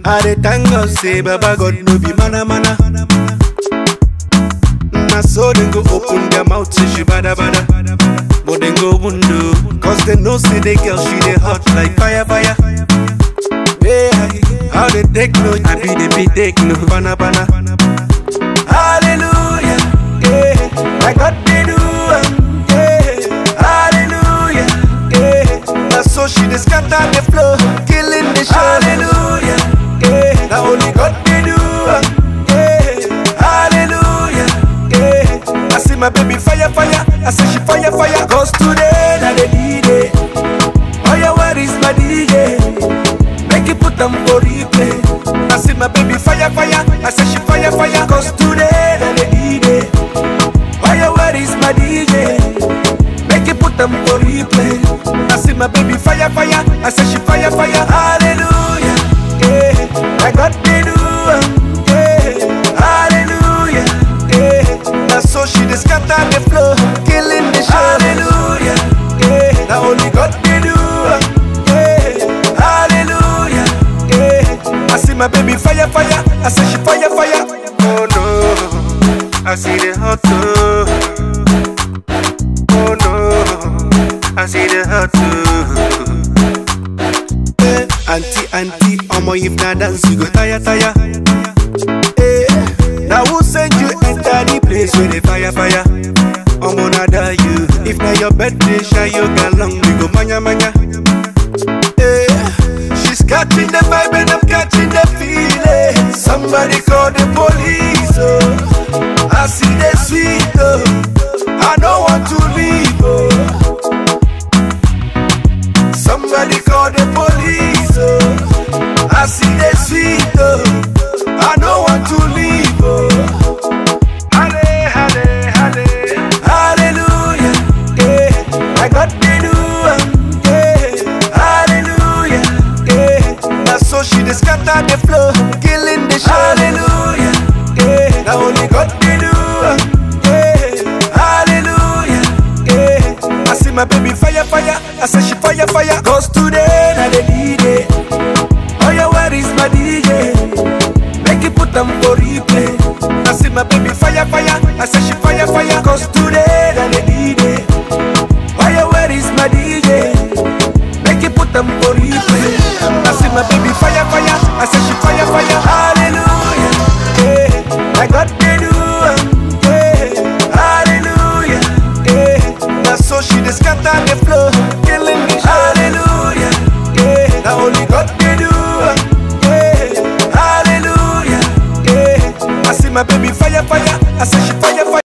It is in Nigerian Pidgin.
I dey thank God say Baba God no be mana mana. Na so dem go open their mouth say she bada bada. But dem go window, cause they know say the girl she dey hot like fire fire. Yeah, how they take no, I be the be take no, bana bana. Hallelujah, yeah, I got the do, am, yeah. Hallelujah, yeah. Now so she dey scatter the floor, killing the show. Hallelujah, yeah. Now only God dey do, am, yeah. Hallelujah, yeah. I see my baby fire fire, I say she fire fire. Cause today na the D-Day. Oh yeah, where is my DJ? Make it put them for replay. I see my baby fire fire, I say she fire fire. Cause today na the D-Day. Oh yeah, where is my DJ? Make it put them for replay. I see my baby fire fire, I say she fire fire. Hallelujah, yeah. I got the do, am, yeah. Hallelujah, yeah. Now so she dey scatter the floor, killing the show. Hallelujah, yeah. Now only God dey do, am, yeah. Hallelujah, yeah. I see my baby fire fire, I say she fire fire. Oh no, I see the hot too. Oh no, I see the hot too. Eh, auntie, auntie, omo if na dance you go tire, tire. Eh, now who send you enter the place where the fire, fire? Omo na da you. If na your birthday, shine your galong, we go manya, manya. Eh, she's catching the vibe and I'm catching the feeling. Somebody call the police, oh. I see the sweet, oh. I don't want to leave, oh. Somebody call the police, oh. I see the sweet, oh. I don't want to leave, oh. Halle, halle, halle. Hallelujah, yeah. I got the do, am, yeah. Hallelujah, yeah. Now so she dey scatter the floor, killing the show. Hallelujah, yeah. Now only God dey do, am, yeah. Hallelujah, yeah. I see my baby fire, fire. I say she fire, fire. Cause today na the D-Day. Oh yeah, where is my DJ? Make it put them for replay. I see my baby fire, fire. I say she fire, fire. Cause today na the D-Day. Oh yeah, where is my DJ? Make it put them for replay. I see my baby fire, fire. I say she fire, fire. Hallelujah, yeah. I got the do, am, yeah. Hallelujah, yeah. Now so she dey scatter the floor, killing me. Hallelujah, yeah. Now only God dey do, am, yeah. Hallelujah, yeah. I see my baby fire, fire. I say she fire, fire.